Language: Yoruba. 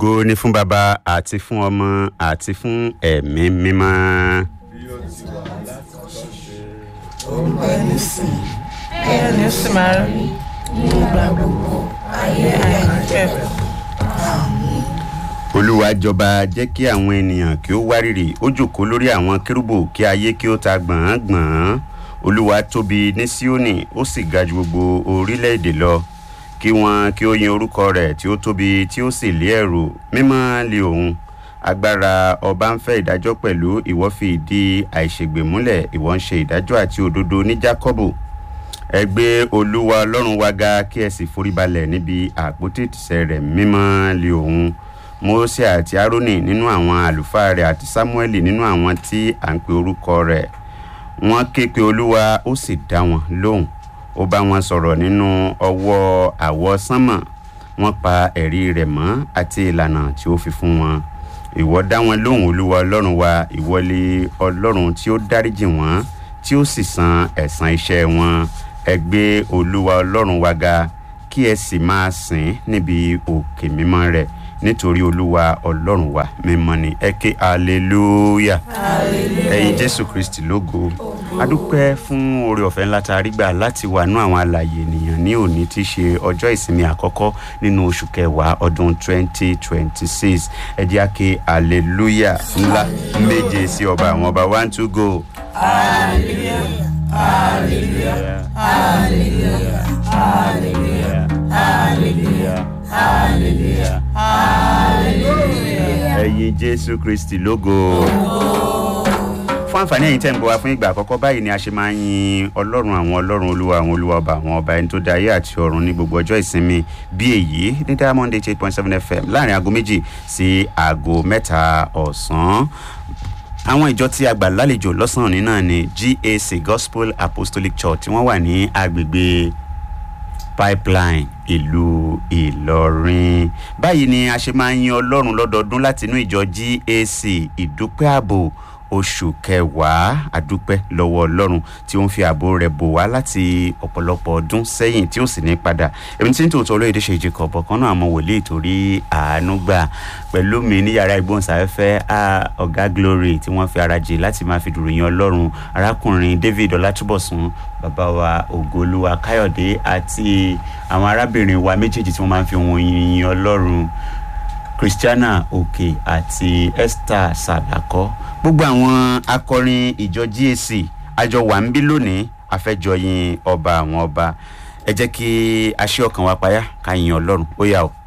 ògo ni fún baba àti fún ọmọ àti fún ẹ̀mí mímọ́. ẹni sìn ẹni sì máa rí ní ìgbà gbogbo ayé àìnípẹ̀kun. olúwa jọba jẹ́ kí àwọn ènìyàn kí ó wárìrì ó jòkó lórí àwọn kérúbù kí ayé kí ó ta gbọ̀ngbọ̀n olúwa tóbi ní síónì ó sì ga ju gbogbo orílẹ̀-èdè lọ kí wọn kí ó yin orúkọ rẹ̀ tí ó tóbi tí ó sì lé ẹ̀rù mímọ́ lé òun agbára ọba ń fẹ́ ìdájọ́ pẹ̀lú ìwọ fi ìdí àìṣègbè múlẹ̀ ìwọ ń ṣe ìdájọ́ àti òdodo ní jákọ́bù ẹ gbé olúwa ọlọ́run wa ga kí ẹ sì foríbalẹ̀ níbi àpótí ìtìsẹ̀ rẹ̀ mímọ́ lé òun mose àti aaroni nínú àwọn àlùfáà rẹ̀ àti samuel nínú àwọn tí à ń pe orúkọ rẹ̀ wọ́n ké pe olúwa ó sì dá wọn lóhùn ó bá wọn sọ̀rọ̀ nínú ọwọ́ àwọ̀ sánmọ̀ wọ́n pa ẹ̀rí rẹ̀ mọ́ àti ìlànà tí ó fi fún wọn ìwọ dá wọn lóhùn olúwa ọlọ́run wa ìwọlé ọlọ́run tí ó dáríjì wọ́n tí ó sì san ẹ̀san iṣẹ́ wọn ẹ gbé olúwa ọlọ́run wa ga kí ẹ sì máa sìn níbi òkè mímọ́ rẹ̀ nítorí olúwa ọlọ́run wa mímọ́ ni ẹ ké hallelujah ẹyin jésù kristi lógo adúpẹ́ fún oore ọ̀fẹ́ ńlá tá a rí gbà láti wà nú àwọn àlàyé ènìyàn ní òní tí í ṣe ọjọ́ ìsinmi àkọ́kọ́ nínú oṣù kẹwàá ọdún 2026 ẹ jẹ́ àké hallelujah ńlá méje sí ọba àwọn ọba one two go. hallelujah hallelujah hallelujah hallelujah hallelujah hallelujah hallelujah ẹyin jésù kristi lógo. fún àǹfààní ẹ̀yin tẹ́ ń bọ̀ wá fún ìgbà àkọ́kọ́ báyìí ni a ṣe máa ń yin ọlọ́run àwọn ọlọ́run olúwa àwọn olúwa ọba àwọn ọba ẹni tó dá ayé àti ọ̀run ní gbogbo ọjọ́ ìsinmi bí èyí ní diamond eight point seven fm láàrin aago méjì sí aago mẹ́ta ọ̀sán àwọn ìjọ tí a gbà lálejò lọ́sàn-án ní náà ni gac gospel apostolic church tí wọ́n wà ní agbègbè pipeline ìlú ìlọrin báyìí ni a ṣe máa ń yin ọlọ́run lọ́dọọdún láti inú ìjọ gac ìdúpẹ́ ààbò oṣù kẹwàá àdúpẹ́ lọ́wọ́ ọlọ́run tí ó ń fi ààbò rẹ̀ bò wá láti ọ̀pọ̀lọpọ̀ ọdún sẹ́yìn tí ó sì ní padà èmi tí ń tòótọ́ olóyèdè ṣe ìjìkọ̀ ọ̀bọ̀kan náà àmọ́ wòlíì torí àánú gbà pẹ̀lú mi ní yàrá ìgbóhùnsáfẹ́fẹ́ ọ̀gá glory tí wọ́n fi ara jì láti máa fi dùrù yin ọlọ́run arákùnrin david ọlátúbọ̀sún bàbá wa ògolúwa káyọ̀dé àti àwọn arábìnrin wa méjèèjì tí wọ́n máa ń fi ohun yin ọlọ́run christiana òkè àti esther sàdákọ́ gbogbo àwọn akọrin ìjọ gac àjọ wà ń bí lónìí àfẹjọyìn ọba àwọn ọba ẹ jẹ́ kí aṣẹ́ ọkàn wa payá ká yin ọlọ́run ó yà ó.